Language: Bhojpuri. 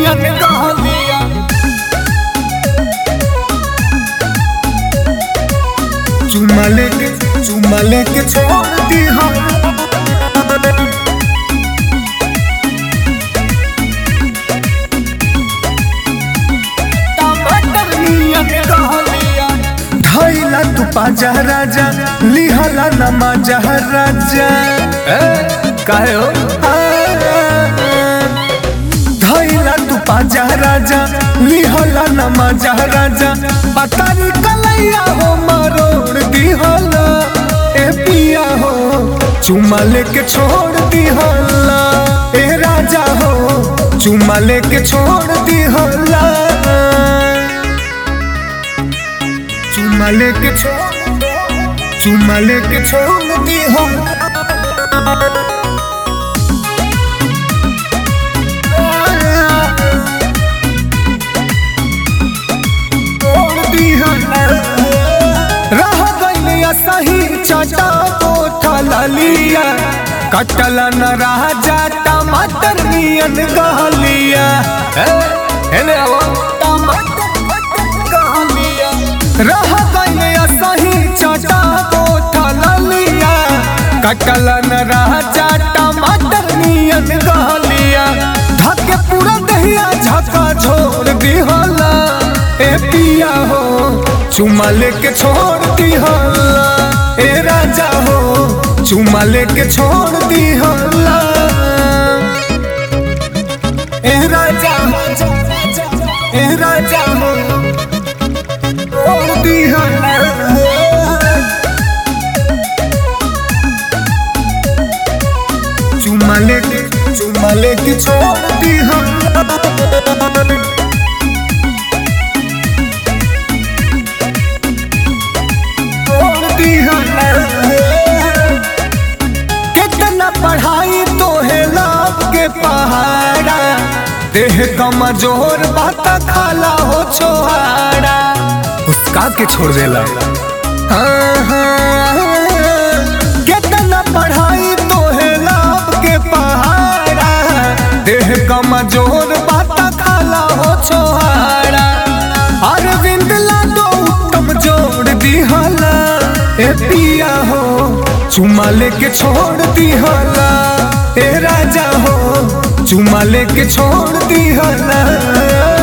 नियन कहलिया चुमा लेके चुमा लेके छोड़ दी हम टमाटर नियन कहलिया धैला तू पाजा राजा लिहला नमाजा राजा काहे हो धैला तू पाजा राजा लिहला नमाजा राजा पतारी कलैया हो मरोड़ दिहला ए पिया हो चुमा लेके छोड़ दिहला ए राजा हो चुमा लेके छोड़ दिहला चुमा लेके छोड़ चुमा लेके छोड़ दिहला रह गइल सही चटा बोथलिया कटल न राजा टमाटर नियन गहलिया हेने आवा रह गइल सही चटा बोथलिया कटल न राजा टमाटर नियन गहलिया धके पूरा दहिया झका झोर दिहला ए पिया हो चुमा लेके छोड़ दिहला ए राजा हो चुमा लेके छोड़ दिहला ए राजा हो ए राजा हो छोड़ दिहला चुमा लेके चुमा लेके छोड़ दिहला कितना पढ़ाई तो है लाभ के पहाड़ा देह कमजोर बात खाला हो छोहाड़ा उसका के छोड़ देला हाँ, हाँ, कितना पढ़ाई तो है लाभ के पहाड़ा देह कमजोर बात खाला हो छोहाड़ा अरविंद लाडो उत्तम जोड़ दिहला ए पिया हो चुमा लेके छोड़ दिहला ए राजा हो चुमा लेके छोड़ दिहला